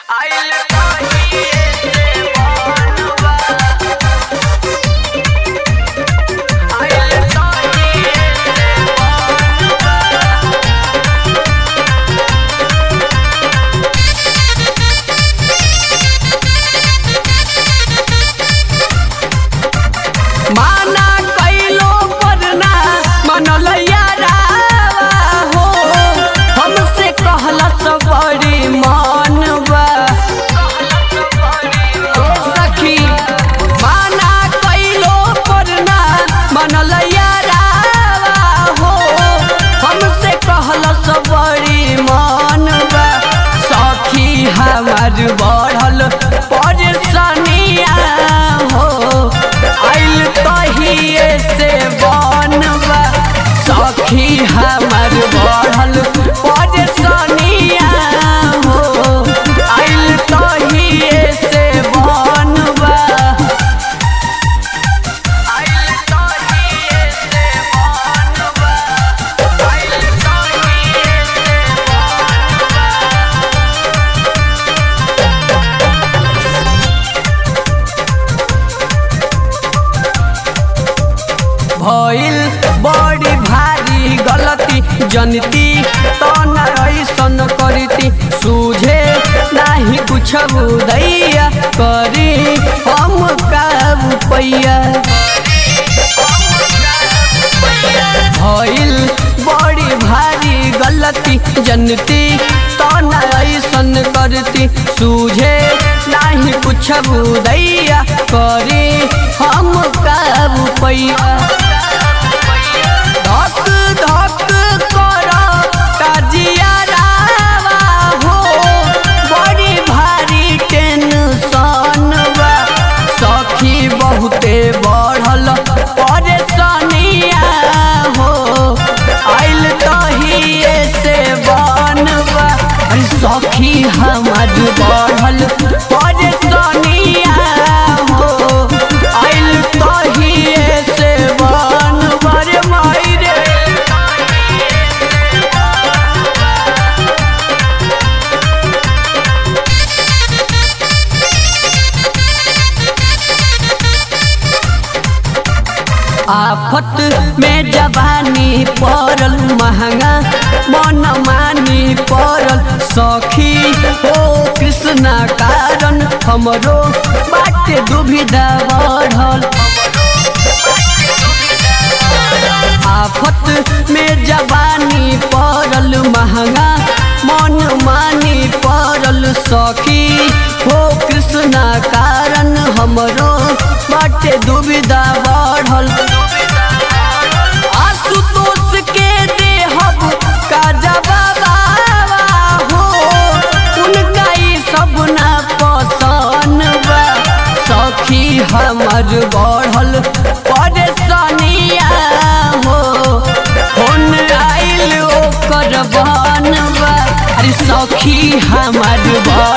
आइल कहिए से बनवा आइल कहिए से बनवा माना कैलो पर ना मनलैया रावा हो हमसे कहला सब बड़ी मानवा ओ सखी माना कैलो पर ना मनलैया रावा हो हमसे कहला सब बड़ी मानवा सखी हमार बढ़ल परेशानिया हो आइल तहिए से बनवा सखी हमर बढ़ल परेशानिया हो आइल तहिए से बनवा आइल तहिए से बनवा आइल तहिए से बनवा भइल बड़ी भारी गलती जनती तो न ऐसन करती सूझे नाही कुछ दैया करी हम का पैया भइल बड़ी भारी गलती जनती तो न ऐसन करती सूझे नाही कुछ दैया करी हम का पैया धक धक कर ताजिया रावा हो बड़ी भारी टेंशन बा सखी बहुते बढ़ल परेशानिया हो आइल तहिए से बनवा अरे सखी हमार बढ़ल परेशानिया हो आइल तहिए से बनवा रे माई रे आफत में जवानी पड़ल महंगा मन मानी पड़ल सखी हो कृष्णा कारण हमरो बाटे दुविधा बढ़ल आफत में जवानी पड़ल महंगा मन मानी पड़ल सखी हो कृष्णा कारण हमरो बाटे दुविधा बढ़ल आशुतोष के देहब का जवाबा हो उनका ई सब ना पसंद बा सखी हमर बढ़ल परेशानिया हो फोन आइल ओकर बनवा अरे सखी हमर बढ़ल